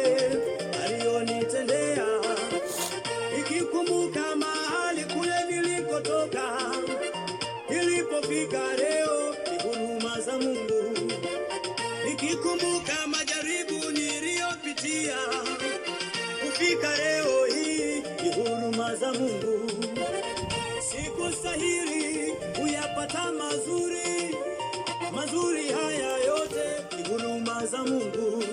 aliyonitendea, nikikumbuka mahali kule nilikotoka, nilipofika leo ni huruma za Mungu, nikikumbuka majaribu niliyopitia, kufika leo hii ni huruma za Mungu. Sikustahili kuyapata mazuri, mazuri haya yote ni huruma za Mungu.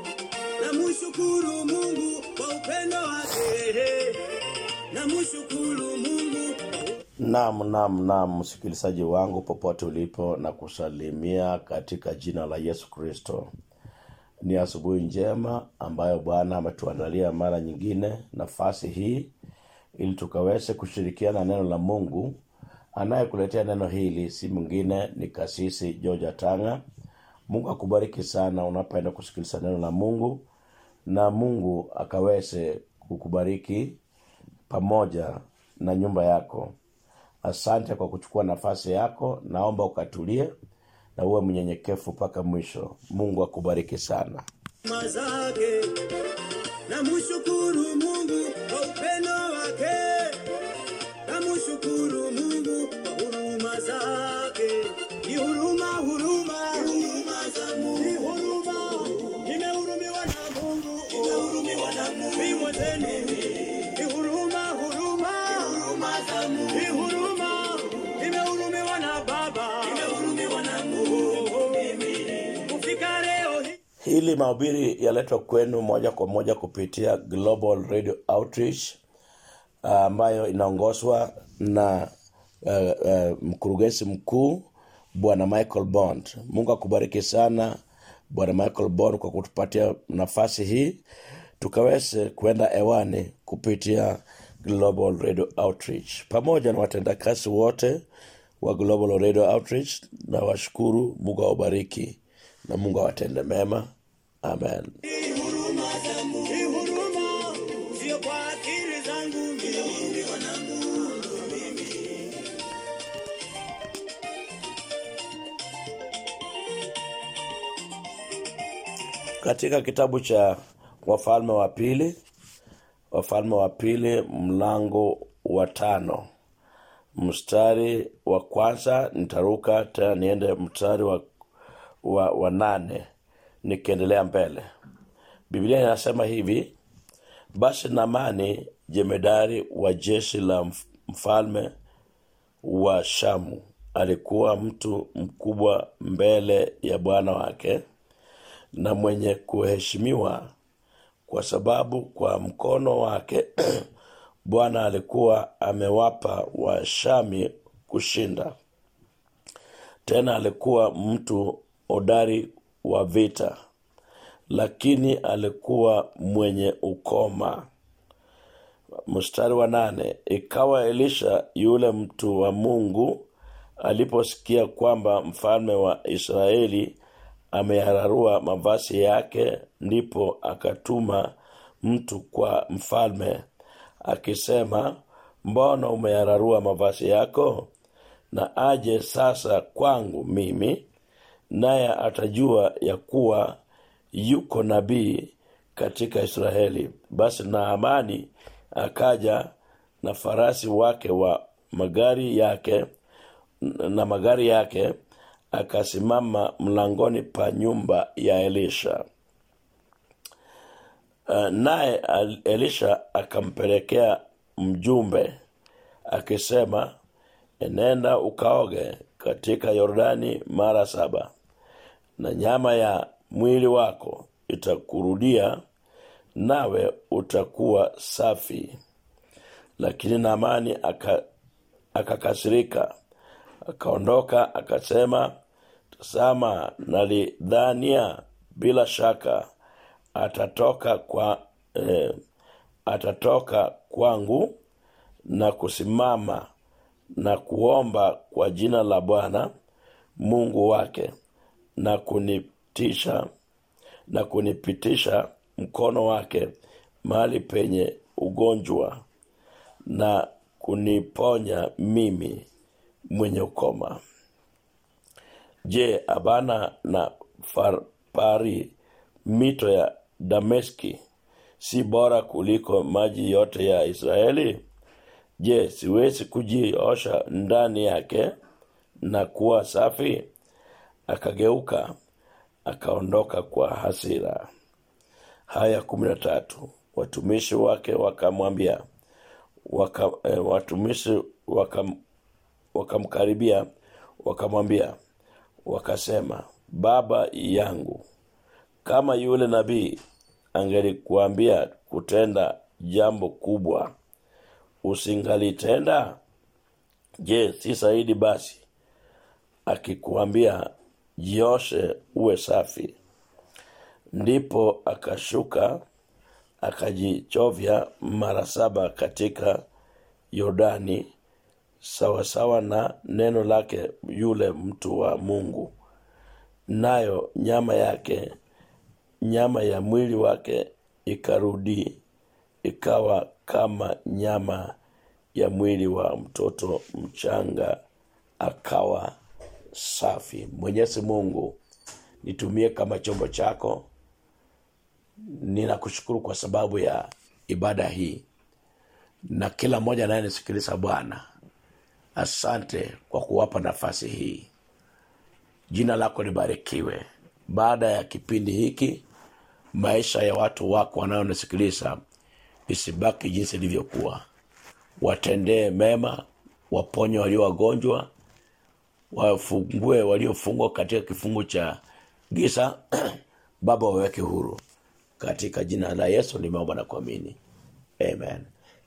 Namshukuru Mungu kwa upendo wake, namshukuru Mungu kwa Naam, naam, naam, msikilizaji wangu popote ulipo, na kusalimia katika jina la Yesu Kristo. Ni asubuhi njema ambayo Bwana ametuandalia mara nyingine nafasi hii ili tukaweze kushirikiana neno la Mungu. Anayekuletea neno hili si mwingine ni Kasisi George Tanga. Mungu akubariki sana unapoenda kusikiliza neno la Mungu, na Mungu akaweze kukubariki pamoja na nyumba yako. Asante kwa kuchukua nafasi yako. Naomba ukatulie na uwe mnyenyekevu mpaka mwisho. Mungu akubariki sana. huruma zake. Namshukuru Mungu kwa upendo wake, namshukuru Mungu kwa huruma zake. Ni huruma, huruma, huruma za Mungu, ni huruma. Nimehurumiwa na Mungu, nimehurumiwa na Mungu. Ni mwenzenu, ni huruma, huruma, huruma za Mungu, ni huruma. Nimehurumiwa na Baba, nimehurumiwa na Mungu. Kufika leo hii Hili mahubiri yaletwa kwenu moja kwa moja kupitia Global Radio Outreach ah, ambayo inaongozwa na uh, uh, mkurugenzi mkuu Bwana Michael Bond. Mungu akubariki sana Bwana Michael Bond kwa kutupatia nafasi hii tukaweze kwenda hewani kupitia Global Radio Outreach pamoja na watendakazi wote wa Global Radio Outreach, na washukuru. Mungu awabariki na Mungu awatende mema. Amen. Ni huruma za Mungu, ni huruma, sio kwa akili zangu mimi, na Mungu mimi. Katika kitabu cha Wafalme wa Pili, Wafalme wa Pili mlango wa tano mstari wa kwanza nitaruka tena niende mstari wa, wa, wa nane nikiendelea mbele. Biblia inasema hivi: basi Namani jemedari wa jeshi la mf- mfalme wa Shamu alikuwa mtu mkubwa mbele ya bwana wake na mwenye kuheshimiwa kwa sababu kwa mkono wake Bwana alikuwa amewapa Washami kushinda. Tena alikuwa mtu hodari wa vita, lakini alikuwa mwenye ukoma. Mstari wa nane, ikawa Elisha yule mtu wa Mungu aliposikia kwamba mfalme wa Israeli ameyararua mavazi yake, ndipo akatuma mtu kwa mfalme akisema, mbona umeyararua mavazi yako? Na aje sasa kwangu mimi, naye atajua ya kuwa yuko nabii katika Israeli. Basi Naamani akaja na farasi wake wa magari yake na magari yake, akasimama mlangoni pa nyumba ya Elisha. Uh, naye al- Elisha akampelekea mjumbe akisema, enenda ukaoge katika Yordani mara saba, na nyama ya mwili wako itakurudia, nawe utakuwa safi. Lakini Naamani aka- akakasirika, akaondoka akasema, tazama, nalidhania bila shaka atatoka kwa eh, atatoka kwangu na kusimama na kuomba kwa jina la Bwana Mungu wake na kunitisha na kunipitisha mkono wake mahali penye ugonjwa na kuniponya mimi mwenye ukoma. Je, Abana na Farpari mito ya dameski si bora kuliko maji yote ya israeli je siwezi kujiosha ndani yake na kuwa safi akageuka akaondoka kwa hasira haya kumi na tatu watumishi wake wakamwambia waka, eh, watumishi wakam, wakamkaribia wakamwambia wakasema baba yangu kama yule nabii angelikuambia kutenda jambo kubwa usingalitenda je si zaidi basi akikuambia jioshe uwe safi ndipo akashuka akajichovya mara saba katika yordani sawasawa na neno lake yule mtu wa mungu nayo nyama yake nyama ya mwili wake ikarudi ikawa kama nyama ya mwili wa mtoto mchanga akawa safi mwenyezi mungu nitumie kama chombo chako ninakushukuru kwa sababu ya ibada hii na kila mmoja anayenisikiliza bwana asante kwa kuwapa nafasi hii jina lako libarikiwe baada ya kipindi hiki maisha ya watu wako wanaonisikiliza isibaki jinsi ilivyokuwa watendee mema waponye walio wagonjwa wafungue waliofungwa katika kifungu cha giza baba waweke huru katika jina la yesu nimeomba na kuamini amen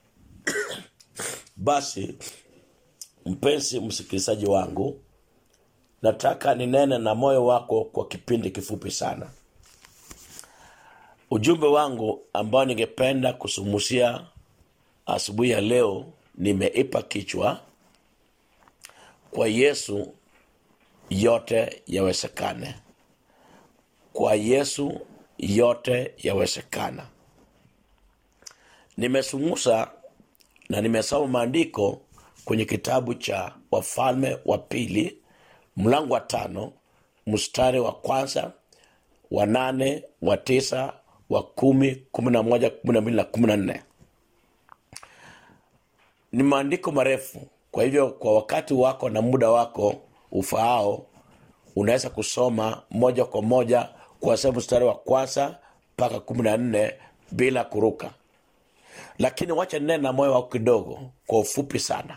basi mpenzi msikilizaji wangu nataka ninene na moyo wako kwa kipindi kifupi sana ujumbe wangu ambao ningependa kusumusia asubuhi ya leo nimeipa kichwa kwa yesu yote yawezekane kwa yesu yote yawezekana nimesumusa na nimesoma maandiko kwenye kitabu cha wafalme wa pili mlango wa tano mstari wa kwanza wa nane wa tisa wa kumi kumi na moja kumi na mbili na kumi na nne ni maandiko marefu kwa hivyo kwa wakati wako na muda wako ufaao unaweza kusoma moja kwa moja kuanzia mstari wa kwanza mpaka kumi na nne bila kuruka lakini wacha nene na moyo wako kidogo kwa ufupi sana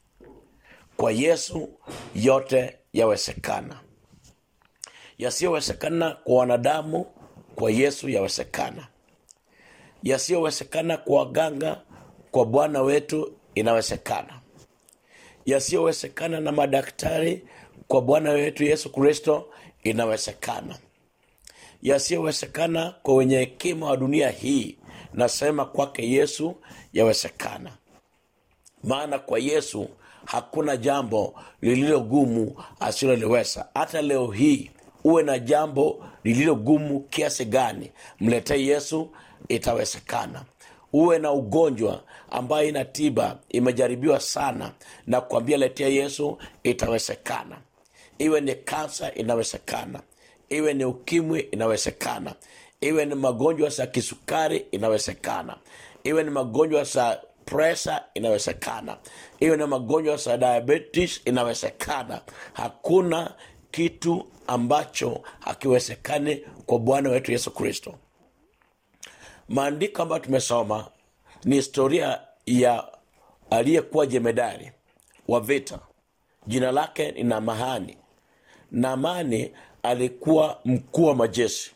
kwa yesu yote yawezekana yasiyowezekana kwa wanadamu kwa yesu yawezekana yasiyowezekana kwa waganga kwa bwana wetu inawezekana yasiyowezekana na madaktari kwa bwana wetu yesu kristo inawezekana yasiyowezekana kwa wenye hekima wa dunia hii nasema kwake yesu yawezekana maana kwa yesu hakuna jambo lililo gumu asiloliweza hata leo hii uwe na jambo lililo gumu kiasi gani mletee yesu itawezekana uwe na ugonjwa ambayo ina tiba imejaribiwa sana na kuambia letea yesu itawezekana iwe ni kansa inawezekana iwe ni ukimwi inawezekana iwe ni magonjwa za kisukari inawezekana iwe ni magonjwa za presa inawezekana iwe ni magonjwa za diabetes inawezekana hakuna kitu ambacho hakiwezekani kwa bwana wetu yesu kristo maandiko ambayo tumesoma ni historia ya aliyekuwa jemedari wa vita jina lake ni namahani namani alikuwa mkuu wa majeshi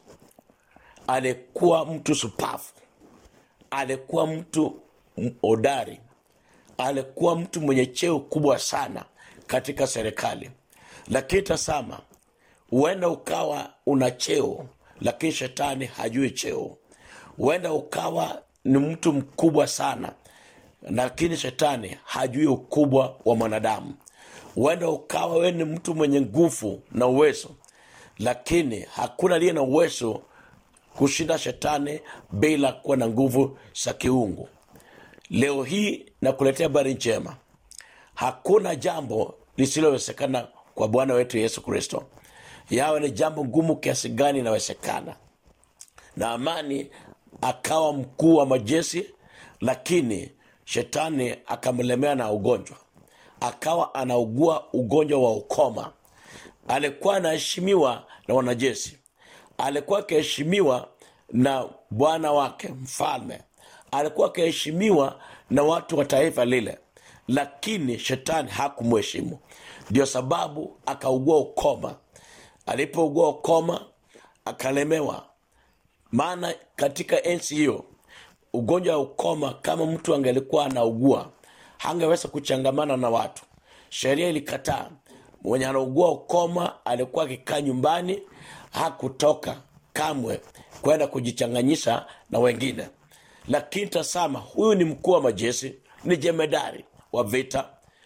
alikuwa mtu supafu alikuwa mtu hodari alikuwa mtu mwenye cheo kubwa sana katika serikali lakini tasama huenda ukawa una cheo lakini shetani hajui cheo huenda ukawa ni mtu mkubwa sana lakini shetani hajui ukubwa wa mwanadamu huenda ukawa wewe ni mtu mwenye nguvu na uwezo lakini hakuna aliye na uwezo kushinda shetani bila kuwa na nguvu za kiungu leo hii nakuletea habari njema hakuna jambo lisilowezekana kwa bwana wetu yesu kristo yawe ni jambo ngumu kiasi gani inawezekana naamani akawa mkuu wa majeshi lakini shetani akamlemea na ugonjwa akawa anaugua ugonjwa wa ukoma alikuwa anaheshimiwa na wanajeshi alikuwa akiheshimiwa na bwana wake mfalme alikuwa akiheshimiwa na watu wa taifa lile lakini shetani hakumheshimu ndio sababu akaugua ukoma alipougua ukoma akalemewa maana katika enzi hiyo ugonjwa wa ukoma kama mtu angelikuwa anaugua hangeweza kuchangamana na watu sheria ilikataa mwenye anaugua ukoma alikuwa akikaa nyumbani hakutoka kamwe kwenda kujichanganyisha na wengine lakini tasama huyu ni mkuu wa majeshi ni jemedari wa vita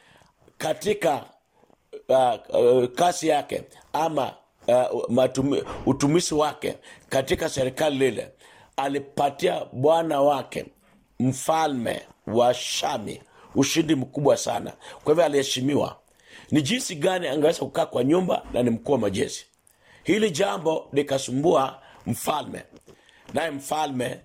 katika uh, uh, kasi yake ama uh, matumi, utumisi wake katika serikali lile alipatia bwana wake mfalme wa shami ushindi mkubwa sana kwa hivyo aliheshimiwa ni jinsi gani angeweza kukaa kwa nyumba na ni mkuu wa majeshi hili jambo likasumbua mfalme naye mfalme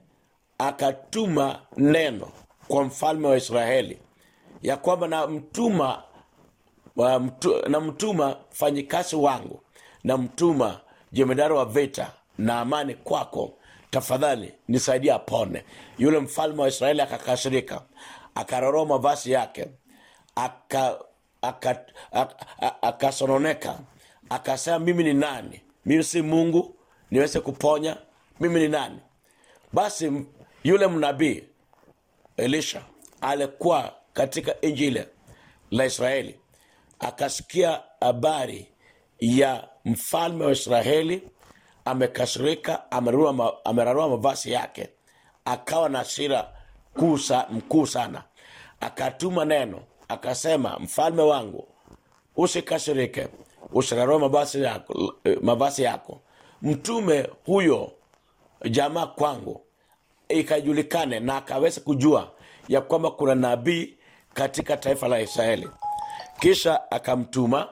akatuma neno kwa mfalme wa israeli ya kwamba namtuma wa mtu, namtuma fanyikazi wangu namtuma jemedari wa vita na amani kwako tafadhali nisaidia apone yule mfalme wa israeli akakasirika akaroroa mavazi yake akasononeka aka, aka, aka, akasononeka. akasema mimi ni nani mimi si mungu niweze kuponya mimi ni nani basi m- yule mnabii elisha alikuwa katika nchi ile la israeli akasikia habari ya mfalme wa israeli amekasirika amerarua ma, amerarua mavazi yake akawa na hasira kuu sa- mkuu sana akatuma neno akasema mfalme wangu usikasirike usirarue mavazi yako, mavazi yako mtume huyo jamaa kwangu ikajulikane na akaweza kujua ya kwamba kuna nabii katika taifa la israeli kisha akamtuma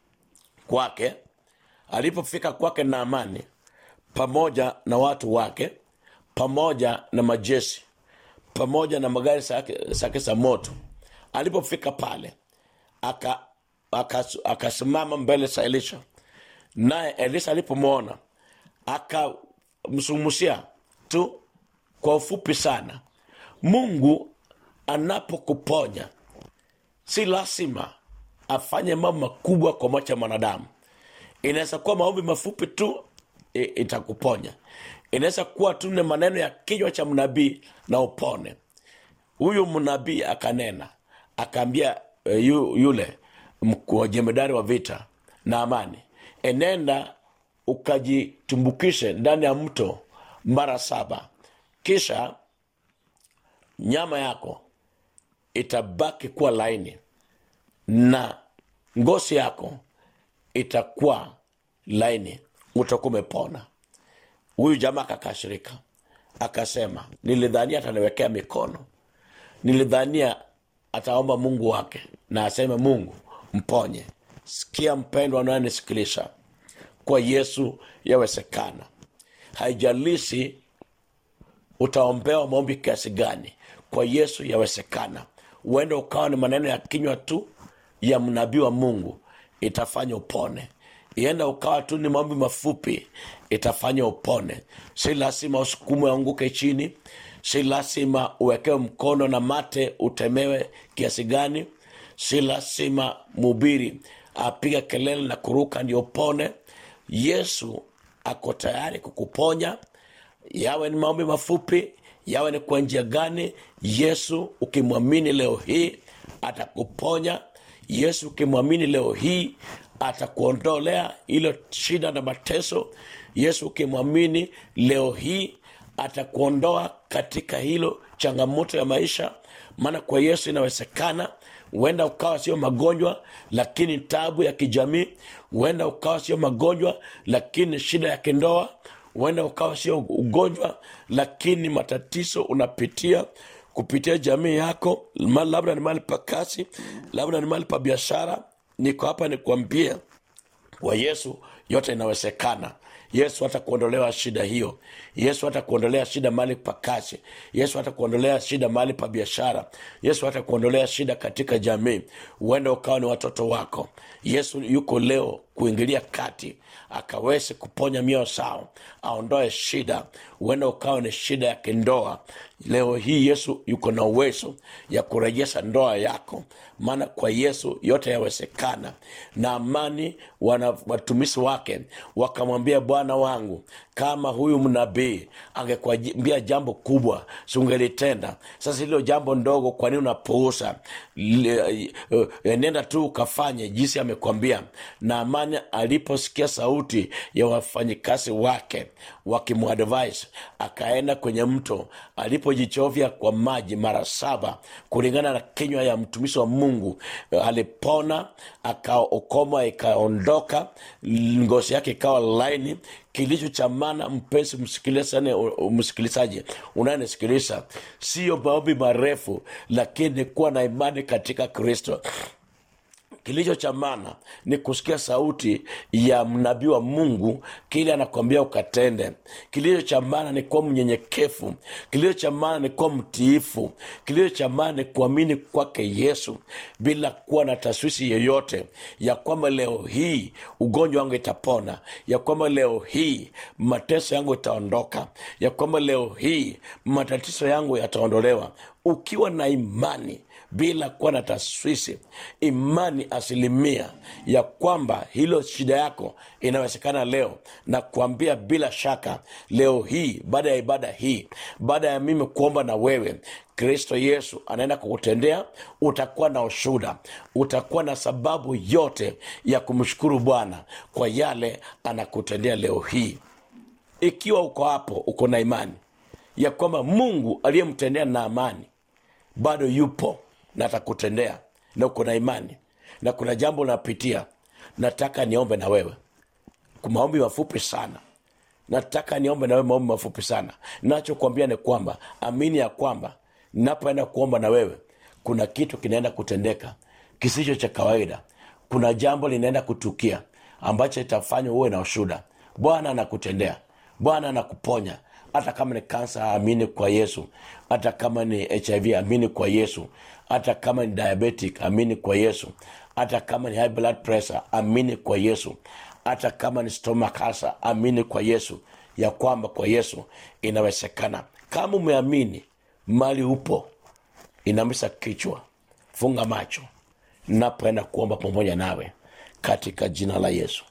kwake alipofika kwake na amani pamoja na watu wake pamoja na majeshi pamoja na magari zake zake za moto alipofika pale akasimama aka, aka akasimama mbele za elisha naye elisha alipomwona akamsumusia tu kwa ufupi sana mungu anapokuponya si lazima afanye mambo makubwa kwa macho ya mwanadamu inaweza kuwa maombi mafupi tu i- itakuponya inaweza kuwa tu ni maneno ya kinywa cha mnabii na upone huyu mnabii akanena akaambia e, yu, yule mkuu wa jemedari wa vita na amani enenda ukajitumbukishe ndani ya mto mara saba kisha nyama yako itabaki kuwa laini na ngozi yako itakuwa laini utakuwa umepona huyu jamaa akakashirika akasema nilidhania ataniwekea mikono nilidhania ataomba mungu wake na aseme mungu mponye sikia mpendwa anayenisikiliza kwa yesu yawezekana haijalishi utaombewa maombi kiasi gani kwa yesu yawezekana huenda ukawa ni maneno ya kinywa tu ya mnabii wa mungu itafanya upone ienda ukawa tu ni maombi mafupi itafanya upone si lazima usukumwe anguke chini si lazima uwekewe mkono na mate utemewe kiasi gani si lazima mubiri apiga kelele na kuruka ndio upone yesu ako tayari kukuponya yawe ni maombi mafupi yawe ni kwa njia gani yesu ukimwamini leo hii atakuponya yesu ukimwamini leo hii atakuondolea ilo shida na mateso yesu ukimwamini leo hii atakuondoa katika hilo changamoto ya maisha maana kwa yesu inawezekana huenda ukawa sio magonjwa lakini tabu ya kijamii huenda ukawa sio magonjwa lakini shida ya kindoa huenda ukawa sio ugonjwa lakini matatizo unapitia kupitia jamii yako ma- labda ni mahali pa kazi labda ni mahali pa biashara niko hapa nikuambie kwa yesu yote inawezekana yesu hata kuondolewa shida hiyo yesu hata kuondolea shida mahali pa kazi yesu hata kuondolea shida mahali pa biashara yesu hata kuondolea shida katika jamii huenda ukawa ni watoto wako yesu yuko leo kuingilia kati akaweze kuponya mioyo sao aondoe shida huenda ukawa ni shida ya kindoa leo hii yesu yuko na uwezo ya kurejesha ndoa yako maana kwa yesu yote yawezekana na amani wana watumishi wake wakamwambia bwana wangu kama huyu mnabii angekwambia jambo kubwa siungelitenda sasa hilo jambo ndogo kwa nini unapuuza Le- eh, eh, nenda tu ukafanye jinsi amekwambia na amani aliposikia sauti ya wafanyikazi wake wakimwadvise akaenda kwenye mto alipojichovya kwa maji mara saba kulingana na kinywa ya mtumishi wa mungu eh, alipona akaokoma ikaondoka ngozi yake ikawa laini kilicho cha maana mpenzi msikilizaji msikilizaji unayenisikiliza siyo maombi marefu lakini kuwa na imani katika kristo kilicho cha maana ni kusikia sauti ya mnabii wa mungu kile anakwambia ukatende kilicho cha maana ni kuwa mnyenyekevu kilicho cha maana ni kuwa mtiifu kilicho cha maana ni kuamini kwake yesu bila kuwa na taswisi yoyote ya kwamba leo hii ugonjwa wangu itapona ya kwamba leo hii mateso yangu itaondoka ya kwamba leo hii matatizo yangu yataondolewa ukiwa na imani bila kuwa na taswisi imani asilimia ya kwamba hilo shida yako inawezekana leo na kuambia bila shaka leo hii baada ya ibada hii baada ya mimi kuomba na wewe kristo yesu anaenda kukutendea utakuwa na ushuda utakuwa na sababu yote ya kumshukuru bwana kwa yale anakutendea leo hii ikiwa uko hapo uko na imani ya kwamba mungu aliyemtendea na amani bado yupo na atakutendea na uko na imani na kuna jambo unapitia nataka niombe na wewe kwa maombi mafupi sana nataka niombe na wewe maombi mafupi sana nachokwambia ni kwamba amini ya kwamba napoenda kuomba na wewe kuna kitu kinaenda kutendeka kisicho cha kawaida kuna jambo linaenda kutukia ambacho itafanya uwe na ushuda bwana anakutendea bwana anakuponya hata kama ni kansa amini kwa yesu hata kama ni hiv amini kwa yesu hata kama ni diabetic amini kwa yesu hata kama ni high blood pressure amini kwa yesu hata kama ni stomach ulcer amini kwa yesu ya kwamba kwa yesu inawezekana kama umeamini mali upo inamisa kichwa funga macho napoenda kuomba pamoja nawe katika jina la yesu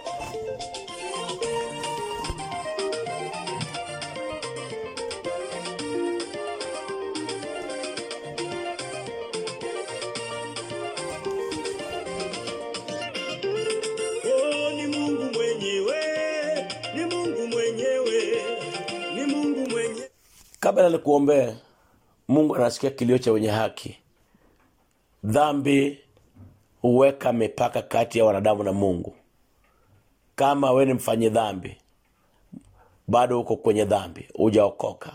Oh, ni Mungu mwenyewe, ni Mungu mwenyewe, ni Mungu mwenyewe. kabla nikuombee mungu anasikia kilio cha wenye haki dhambi huweka mipaka kati ya wanadamu na mungu kama we ni mfanyi dhambi bado uko kwenye dhambi hujaokoka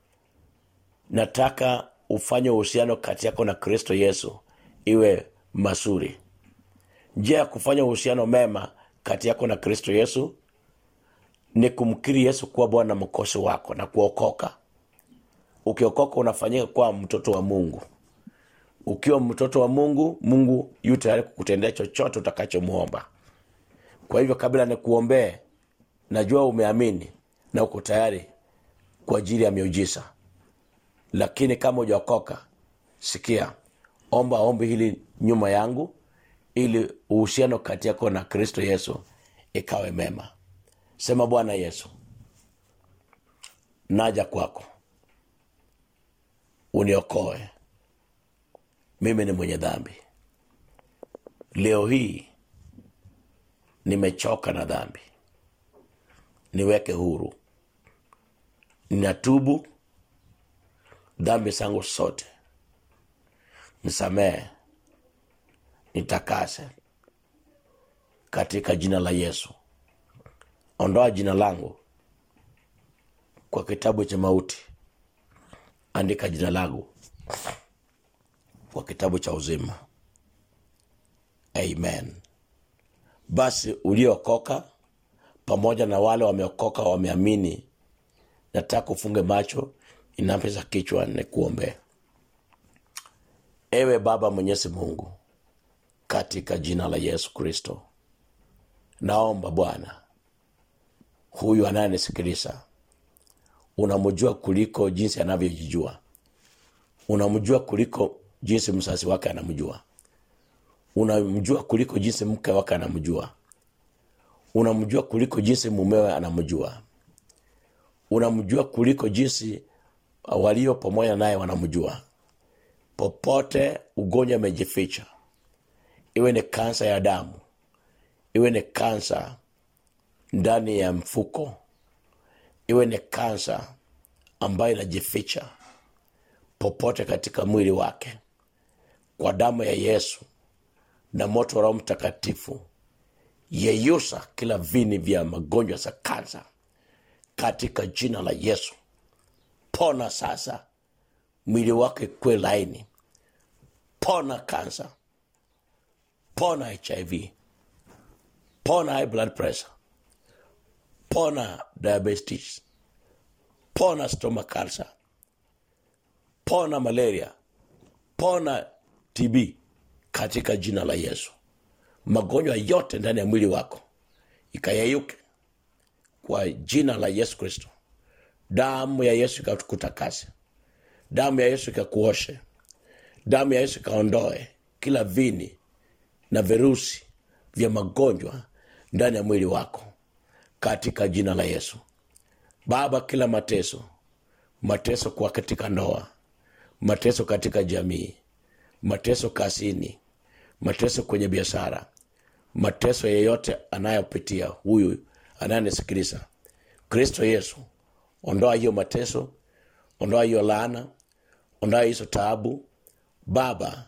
nataka ufanye uhusiano kati yako na kristo yesu iwe mazuri njia ya kufanya uhusiano mema kati yako na kristo yesu ni kumkiri yesu kuwa bwana na mkosi wako na kuokoka ukiokoka unafanyika kuwa mtoto wa mungu ukiwa mtoto wa mungu mungu yu tayari kukutendea chochote utakachomwomba kwa hivyo kabla nikuombee najua umeamini na uko tayari kwa ajili ya miujiza lakini kama ujaokoka sikia omba ombi hili nyuma yangu ili uhusiano kati yako na kristo yesu ikawe mema sema bwana yesu naja kwako uniokoe mimi ni mwenye dhambi leo hii nimechoka na dhambi niweke huru ninatubu dhambi zangu sote nisamehe nitakase katika jina la yesu ondoa jina langu kwa kitabu cha mauti andika jina langu kwa kitabu cha uzima amen basi uliokoka pamoja na wale wameokoka wameamini nataka ufunge macho inapesa kichwa nikuombee ewe baba mwenyezi mungu katika jina la yesu kristo naomba bwana huyu anayenisikiliza unamjua kuliko jinsi anavyojijua unamjua kuliko jinsi msasi wake anamjua unamjua kuliko jinsi mke wake anamjua unamjua kuliko jinsi mumewe anamjua unamjua kuliko jinsi walio pamoja naye wanamjua popote ugonjwa umejificha iwe ni kansa ya damu iwe ni kansa ndani ya mfuko iwe ni kansa ambayo inajificha popote katika mwili wake kwa damu ya yesu na moto wa roho mtakatifu yeyusa kila vini vya magonjwa za kansa katika jina la yesu pona sasa mwili wake kwe laini pona kansa pona hiv pona high blood pressure pona diabetes pona stomach cancer pona malaria pona tb katika jina la yesu magonjwa yote ndani ya mwili wako ikayeyuke kwa jina la yesu kristo damu ya yesu ikakutakase damu ya yesu ikakuoshe damu ya yesu ikaondoe kila vini na virusi vya magonjwa ndani ya mwili wako katika jina la yesu baba kila mateso mateso kwa katika ndoa mateso katika jamii mateso kazini mateso kwenye biashara mateso yeyote anayopitia huyu anayenisikiliza kristo yesu ondoa hiyo mateso ondoa hiyo laana ondoa hizo taabu baba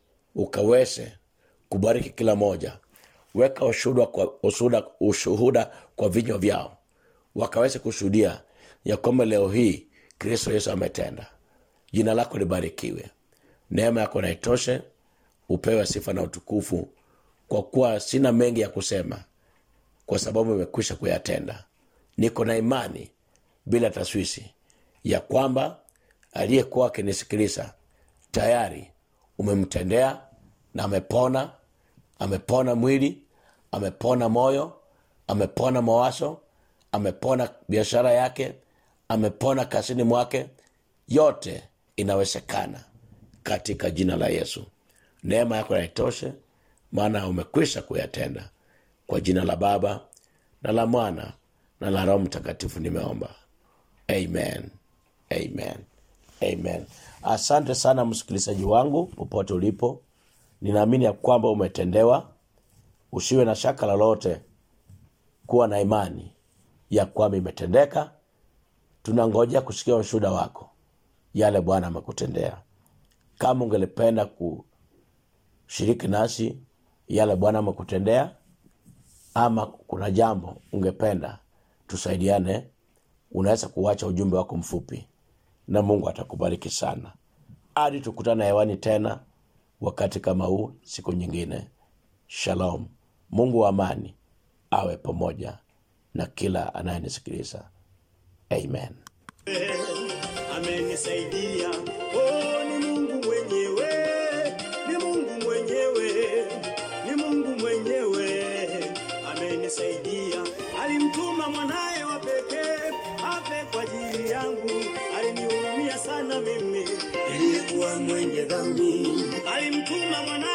ukaweze kubariki kila moja weka ushuhuda kwa, ushuhuda, ushuhuda kwa vinywa vyao wakaweze kushuhudia ya kwamba leo hii kristo yesu ametenda jina lako libarikiwe neema yako naitoshe upewe sifa na utukufu kwa kuwa sina mengi ya kusema kwa sababu imekwisha kuyatenda niko na imani bila taswisi ya kwamba aliyekuwa akinisikiliza tayari umemtendea na amepona amepona mwili amepona moyo amepona mawazo amepona biashara yake amepona kazini mwake yote inawezekana katika jina la yesu neema yako naitoshe maana umekwisha kuyatenda kwa jina la baba na la mwana na la roho mtakatifu nimeomba amen amen amen asante sana msikilizaji wangu popote ulipo ninaamini ya kwamba umetendewa usiwe na shaka lolote kuwa na imani ya kwamba imetendeka tunangojea kusikia ushuhuda wako yale bwana amekutendea kama ungelipenda kushiriki nasi yale bwana amekutendea ama kuna jambo ungependa tusaidiane unaweza kuwacha ujumbe wako mfupi na mungu atakubariki sana hadi tukutana hewani tena wakati kama huu siku nyingine shalom mungu wa amani awe pamoja na kila anayenisikiliza amen amenisaidia. Oh, ni Mungu mwenyewe, ni Mungu mwenyewe, ni Mungu mwenyewe amenisaidia. Alimtuma mwanaye wa pekee afe kwa ajili yangu, alinihurumia sana mimi, nilikuwa mwenye dhambi. Alimtuma mwanaye